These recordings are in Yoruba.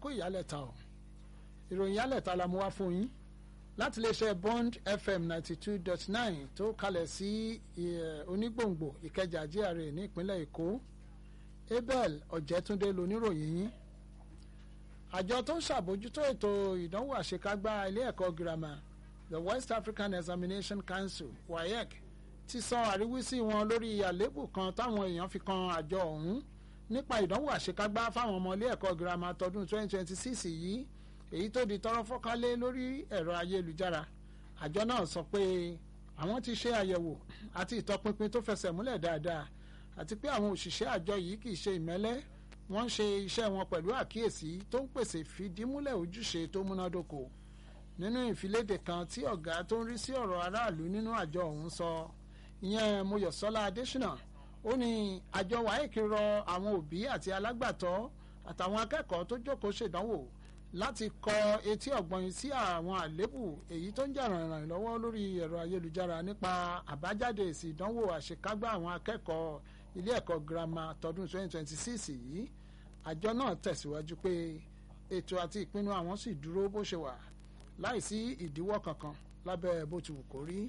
kó ìyálẹ̀ta o ìròyìn ìyálẹ̀ta la mú wá fún yín láti iléeṣẹ́ Bond FM ninety two dot nine tó kalẹ̀ sí onígbòǹgbò Ìkẹjà GRA ní ìpínlẹ̀ Èkó Abel Ọ̀jẹ̀túndé loníròyìn yín àjọ tó ń ṣàbójútó ètò ìdánwò àṣekágbá ilé ẹ̀kọ́ girama the West African Examination Council WAEC ti sọ àríwísí wọn lórí àléébù kan táwọn èèyàn fi kan àjọ ọ̀hún nípa ìdánwò àṣekágbá fáwọn ọmọ ilé ẹ̀kọ́ girama tọdún 2026 yìí èyí tó di tọrọ fọ́kálé lórí ẹ̀rọ ayélujára àjọ náà sọ pé àwọn ti ṣe àyẹ̀wò àti ìtọpinpin tó fẹsẹ̀ múlẹ̀ dáadáa àti pé àwọn òṣìṣẹ́ àjọ yìí kì í ṣe ìmẹ́lẹ́ wọ́n ń ṣe iṣẹ́ wọn pẹ̀lú àkíyèsí tó ń pèsè fìdímúlẹ̀ ojúṣe tó múnádóko nínú ìfiléde kan tí ọ̀gá tó ń rí sí ọ̀rọ̀ aráàlú nínú àjọ ọ̀hún sọ ìyẹn Mọ́yọ̀sọ́lá Adéṣínà ó ní àjọ WAEC rọ àwọn òbí àti alágbàtọ́ àtàwọn akẹ́kọ̀ọ́ tó jókòó ṣèdánwò láti kọ etí ọ̀gbọ́n sí àwọn àléébù èyí tó ń jà ràìnràìn lọ́wọ́ lórí ẹ̀rọ ayélujára nípa àbájáde èsì ìdánwò àṣekágbá àwọn akẹ́kọ̀ọ́ ilé ẹ̀kọ́ girama tọdún 2026 yìí àjọ náà tẹ̀síwájú pé ètò àti ìpinnu àwọn sì dúró bó ṣe wà láìsí ìdíwọ́ kankan lábẹ́ bó ti wù kó rí.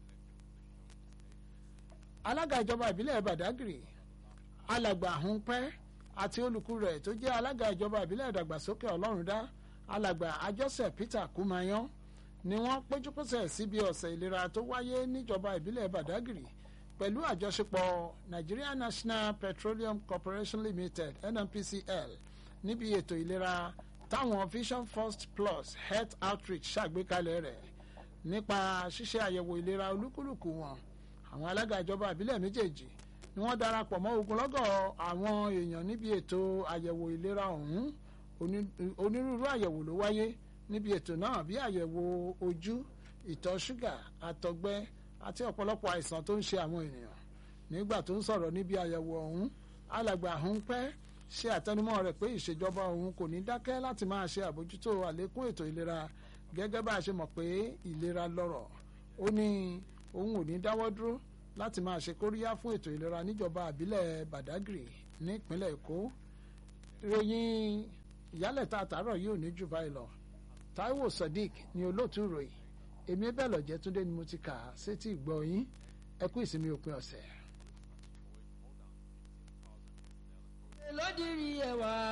alága ìjọba ìbílẹ̀ Badagry alàgbà Hunpẹ́ àti olùkú rẹ̀ tó jẹ́ alága ìjọba ìbílẹ̀ ìdàgbàsókè Ọlọ́rundá alàgbà Àjọṣe Peter Kumayan ni wọ́n péjúpésẹ̀ síbi ọ̀sẹ̀ ìlera tó wáyé níjọba ìbílẹ̀ Badagry pẹ̀lú àjọṣepọ̀ Nigeria National Petroleum Corporation Limited NNPCL níbi ètò ìlera táwọn Vision First Plus Health Outreach ṣàgbékalẹ̀ rẹ̀ nípa ṣíṣe àyẹ̀wò ìlera olúkúlùkù wọn àwọn alága ìjọba ìbílẹ̀ méjèèjì ni wọ́n darapọ̀ mọ́ ogunlọ́gọ̀ àwọn èèyàn níbi ètò àyẹ̀wò ìlera ọ̀hún onírúurú àyẹ̀wò ló wáyé níbi ètò náà bí àyẹ̀wò ojú ìtọ̀ ṣúgà àtọ̀gbẹ àti ọ̀pọ̀lọpọ̀ àìsàn tó ń ṣe àwọn ènìyàn nígbà tó ń sọ̀rọ̀ níbi àyẹ̀wò ọ̀hún alàgbà ọ̀hún pẹ́ ṣe àtẹnumọ́ rẹ̀ pé ìṣèjọba òun kò ní dákẹ́ láti máa ṣe àbójútó àlékún ètò ìlera gẹ́gẹ́ bá a ṣe mọ̀ pé ìlera lọ́rọ̀ ó ní òun ò ní dáwọ́ dúró láti máa ṣe kóríyá fún ètò ìlera níjọba àbílẹ̀ Badagry nípínlẹ̀ Èkó ìròyìn ìyálẹ̀ta àtàárọ̀ yìí ò ní jù báyìí lọ Táíwò Sadiq ni olóòtú ìròyìn èmi bẹ́ẹ̀ lọ́jẹ́ túndé ni mo ti kà á sétí ìgbọ́ yín ẹ kú ìsinmi òpin ọ̀sẹ̀. lódìrí ẹwà